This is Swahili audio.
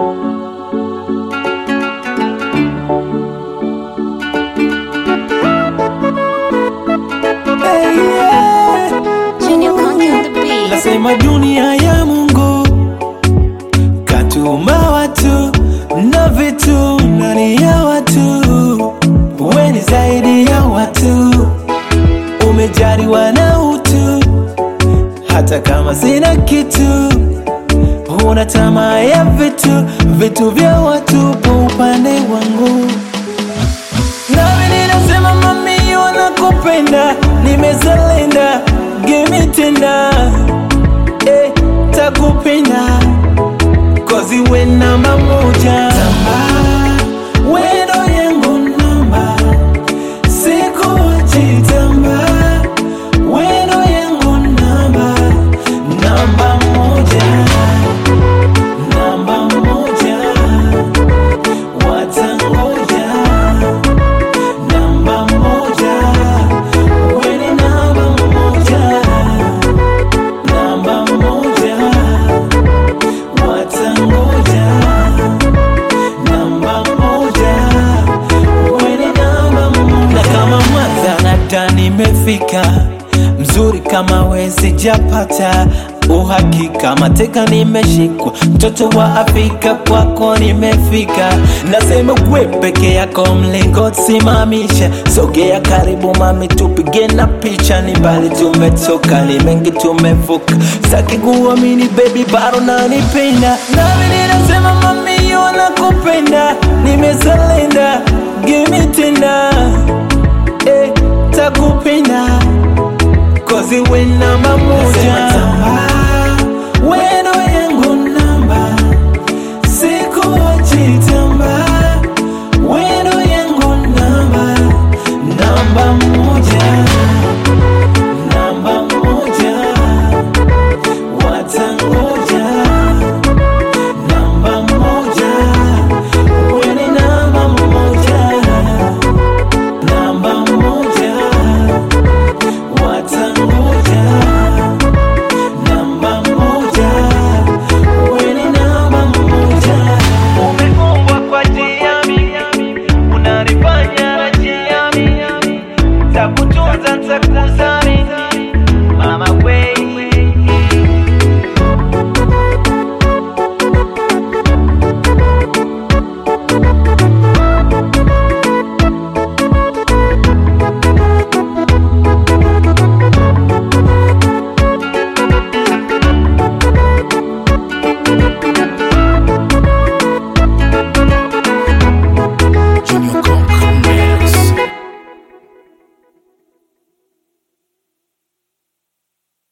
Hey, yeah. Junior Conk on the beat. Nasema dunia ya Mungu katuma watu na vitu ndani ya watu, we ni zaidi ya watu, umejaliwa na utu, hata kama sina kitu, huna tamaa ya vitu, vitu vya watu kwa upande wangu nami ninasema mami, wanakupenda, nimezalenda gemi tena eh, takupenda kozi we namba moja Tamba, wendo yangu namba sikuachi tamba wendo yangu namba namba moja namba moja watangoja namba moja weni namba moja namba moja watangoja namba moja weni namba moja na kama mwanza nata nimefika mzuri kama wezi japata uhakika mateka nimeshikwa mtoto wa Afrika kwako nimefika nasema kwe peke yako mlingo simamisha sogea karibu mami tupige na picha ni mbali tumetoka ni mengi tumevuka saki kuamini baby bado nanipenda nami ninasema mami wanakupenda nimezalenda gimi tena eh, takupenda Cause we namba